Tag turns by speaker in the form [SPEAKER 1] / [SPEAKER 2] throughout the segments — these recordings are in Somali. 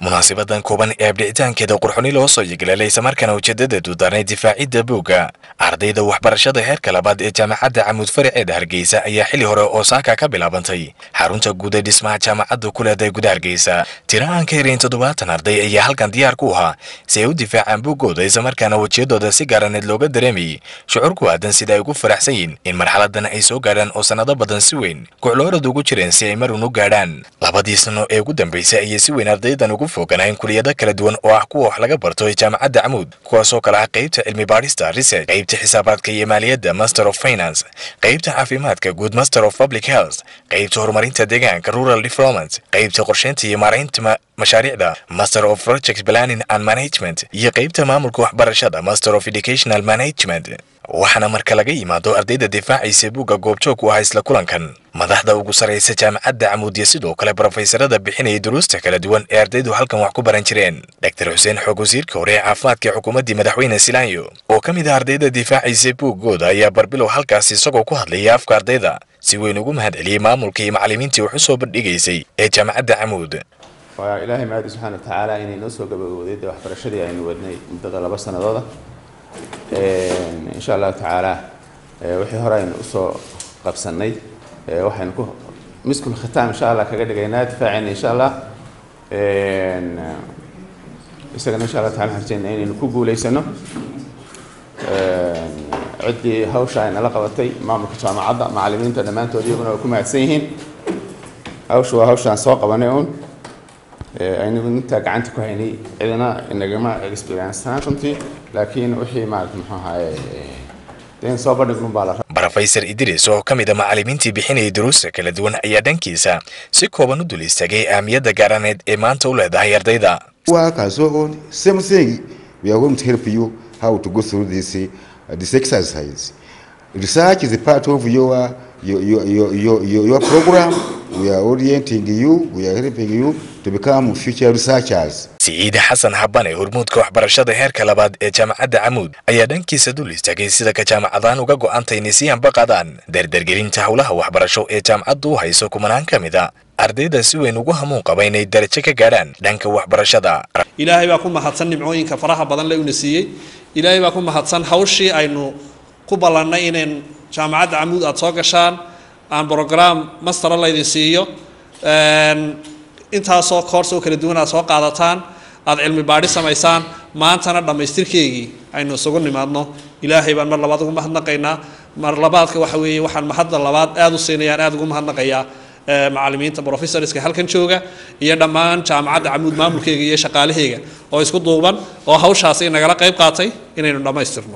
[SPEAKER 1] munaasabadan kooban ee abdhicitaankeeda qurxoni loo soo yegalaalay islamarkaana ujeedada duudaanay difaacidda buugga ardayda waxbarashada heerka labaad ee jaamacadda camuud faraceeda hargeysa ayaa xili hore oosaaka ka bilaabantay xarunta guud ee dhismaha jaamacadda ku leedahay guda hargeysa tira aan ka herayn toddobaatan arday ayaa halkan diyaar ku ahaa si ay u difaacaan buuggooda islamarkaana wejiyadooda si gaaraneed looga dareemayay shucuur ku aadan sida ay ugu faraxsan yihiin in marxaladan ay soo gaadhaan oo sannado badan si weyn kucloorad ugu jireen si ay marun u gaadhaan labadii sano ee ugu dambeysay ayay si weyn ardaydan ugu fooganayn kuliyado kala duwan oo ah kuwa wax laga barto ee jaamacadda camuud kuwaasoo kale ah qaybta cilmi baadhista research qaybta xisaabaadka iyo maaliyadda master of finance qaybta caafimaadka guud master of public health qaybta horumarinta deegaanka rural development qaybta qorsheynta iyo maaraynta mashaariicda master of project planning and management iyo qaybta maamulka waxbarashada master of educational management waxaana marka laga yimaado ardayda difaacaysa buugga goobjoog u ah isla kulankan madaxda ugu sarraysa jaamacadda camuudiya sidoo kale brofeysarada bixinaya duruusta kala duwan ee ardaydu halkan wax ku baran jireen dor xuseen xoog wasiirka hore ee caafimaadka ee xukuumaddii madaxweyne silaanyo oo ka mid ah ardayda difaacaysa buuggooda ayaa barbilow halkaas isagoo ku hadlayay afka ardayda si weyn ugu mahad celiyey maamulka iyo macallimiintii wax u soo bandhigaysay ee jaamacadda camuud
[SPEAKER 2] waa ilaahay mahadi subxaana wa tacaala inay noo soo gabagowday dee waxbarashadii aynu wadnay muddada laba sanadooda insha allahu tacaala wixii hore aynu usoo qabsanay waxaynu ku miskul khitaam insha allah kaga dhigaynaa difaacayna insha allah isagana insha allah taala harjeyna inaynu ku guulaysano ciddii hawsha ay nala qabatay maamulka jaamacadda macallimiinta dhammaantood iyaguna waa ku mahadsan yihiin hawsha waa hawshaan soo qabanay uun aynu intaa gacanta ku haynay cidina inagama experienceaan runtii laakiin wixii maarata muxuu ahaye deen soo bandhignun baa la
[SPEAKER 1] brofeysar idris oo ka mid a macallimiintii bixinayay duruusta kala duwan ayaa dhankiisa si kooban u dul istaagay ahmiyadda gaaraneed ee maanta u leedahay ardayda
[SPEAKER 3] work and so on same thing we are going to help you how to go through this uh, this exercise research is a part of your your, your, your, your, your program. We are orienting you, we are helping you to become future researchers.
[SPEAKER 1] siciide xasan habane hormuudka waxbarashada heerka labaad ee jaamacadda camuud ayaa dhankiisa dul istaagay sida ka jaamacadaan uga go'antay inay si anbaqadaan dardargelinta howlaha waxbarasho ee jaamacaddu u hayso kumanaan ka mid a ardayda si weyn ugu hamuun qaba inay darajo ka gaadhaan dhanka waxbarashada
[SPEAKER 4] ilaahay baa ku mahadsan nimcooyinka faraha badan le una siiyey ilaahay baa ku mahadsan hawshii aynu ku ballannay inayn jaamacadda camuud aada soo gashaan aan brogram mastera laydin siiyo intaasoo koors oo kala duwan aad soo qaadataan aada cilmi baadhi samaysaan maantana dhammaystirkeygii aynu isugu nimaadno ilaahay baan mar labaad ugu mahadnaqaynaa mar labaadka waxa weeye waxaan mahadda labaad aada u siinayaan aada ugu mahadnaqayaa macallimiinta professorska halkan jooga iyo dhammaan jaamacadda camuud maamulkeyga iyo shaqaalaheyga oo isku duuban oo hawshaasi nagala qayb qaatay inaynu dhammaystirno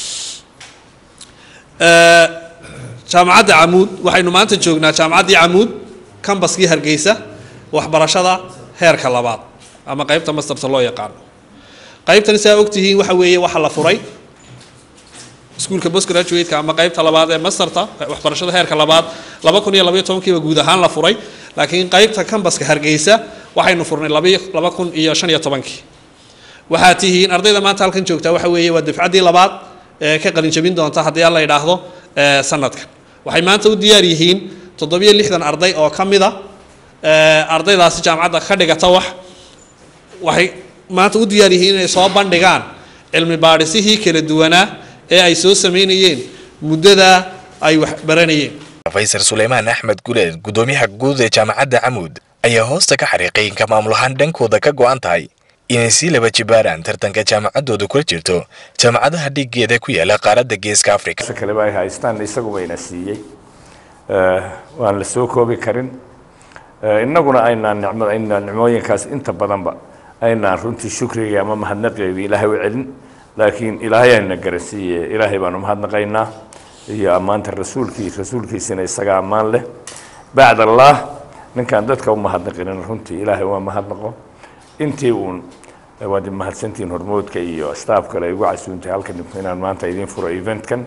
[SPEAKER 4] jaamacadda camuud waxaynu maanta joognaa jaamacaddii camuud cambaskii hargeysa waxbarashada heerka labaad ama qaybta masterta loo yaqaano qaybtani saa ogtihiin waxa weeye waxa la furay iskuulka postgraduate-ka ama qaybta labaad ee masterta waxbarashada heerka labaad laba kun iyo labaiyo tobankiiba guud ahaan la furay laakiin qaybta cambaska hargeysa waxaynu furnay laba kun iyo shan iyo tobankii waxaa tihiin ardayda maanta halkan joogtaa waxa weeye waa dafcaddii labaad ee ka qalinjabin doonta haddii alla yidhaahdo sanadkan waxay maanta u diyaar yihiin toddobiyo lixdan arday oo ka mid a ardaydaasi jaamacadda ka dhigata wax waxay maanta u diyaar yihiin inay soo bandhigaan cilmi baadhisihii kala duwanaa ee ay soo samaynayeen muddada ay wax baranayeen
[SPEAKER 1] rofeysar suleymaan axmed guleed guddoomiyaha guud ee jaamacadda camuud ayaa hoosta ka xariiqay inka maamulahaan dhankooda ka go-an tahay inay sii laba jibaaraan tartanka jaamacaddooda kula jirto jaamacadaha dhigeeda ku yaala qaaradda geeska africa
[SPEAKER 5] kaleba ay haystaan isagu bayna siiyey waan la soo koobi karin innaguna aynaan nicmo aynaan nicmooyinkaas inta badanba aynaan runtii shukriga ama mahadnaqeedii ilaahay u celin laakiin ilaahay ayna garansiiye ilaahay baanu mahadnaqaynaa iyo ammaanta rasuulkii rasuulkiisina isaga ammaan leh bacd allah ninkaan dadka u mahadnaqinin runtii ilaahay waa mahadnaqo intii uun waad mahadsantihiin hormoodka iyo staff kale ay ugu casuuntay halkan inaan maanta idiin furo eventkan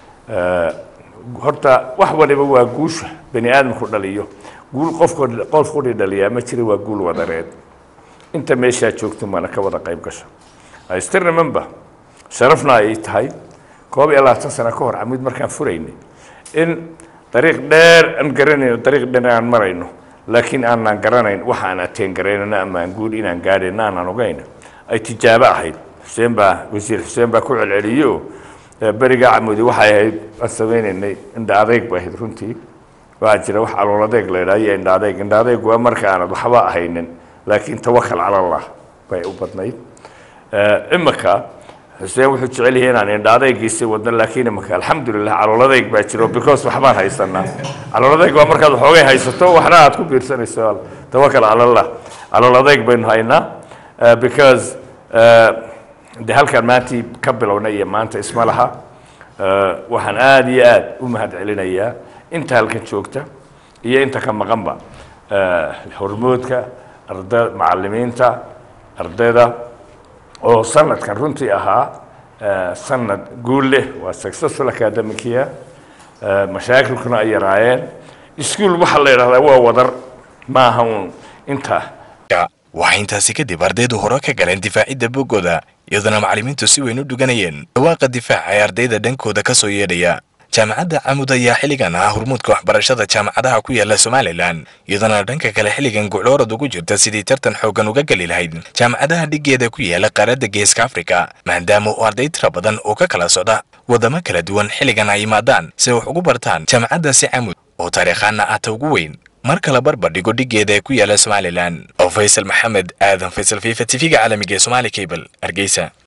[SPEAKER 5] horta wax waliba waa guusha bani aadamku dhaliyo guul qofko qof quri dhaliyaa ma jira waa guul wadareed inta meeshaa joogto mana ka wada qayb gasho I still remember sharafna ay tahay koob iyo labaatan sano ka hor camid markaan furaynay in dariiq dheer aan garanayno dariiq dheer aan marayno laakiin aanaan garanayn waxa aan ateen garaynana ama aan guul inaan gaadhayna aanaan ogeyn ay tijaabo ahayd xuseen baa wasiir xuseen baa ku celceliyo beriga camudi waxay ahayd aan samaynaynay indha adeyg ba ahayd runtii waxaa jira wax calool adeeg la idhaha iyo indha adeyg indha adeyg waa marka aanad waxba ahaynin laakiin tawakal cala allah bay u badnayd imika xuseen wuxuu jecel yahay inaan indha adeygiisii wadno laakiin imika alxamdulilah calool adeyg baa jiro because waxbaan haysanaa calool adeyg waa markaad waxoogay haysato waxna aad ku biirsanayso tawakal cala allah calool adeyg baynu haynaa because de halkaan maantii ka bilownay iyo maanta isma laha waxaan aada iyo aad u mahad celinayaa inta halkan joogta iyo inta ka maqanba hormoodka arda macalimiinta ardayda oo sanadkan runtii ahaa sanad guul leh waa successful academicia mashaakilkuna ay yaraayeen iskuol waxaa la yidhahdaa waa wadar maaha uun inta
[SPEAKER 1] waxaa intaasi kadib ardaydu hore ka galeen difaacidda boggooda iyadoona macallimiintu si weyn u dhuganayeen dhawaaqa difaaca ee ardayda dhankooda ka soo yeedhaya jaamacadda camud ayaa xilligan ah hormuudka waxbarashada jaamacadaha ku yaala somalilan iyadoona dhanka kale xilligan gucloorad ugu jirta sidii tartan xooggan uga geli lahayd jaamacadaha dhiggeeda ku yaala qaaradda geeska afrika maadaama uu arday tira badan oo ka kala socda waddamo kala duwan xilligan ay yimaadaan si wax ugu bartaan jaamacaddaasi camud oo taariikhaana ah ta ugu weyn mar kale barbardhigo dhiggeeda ee ku yaala somalilan oo faysal maxamed aadan faysal fifa tv-ga caalamiga ee somaali cable hargeysa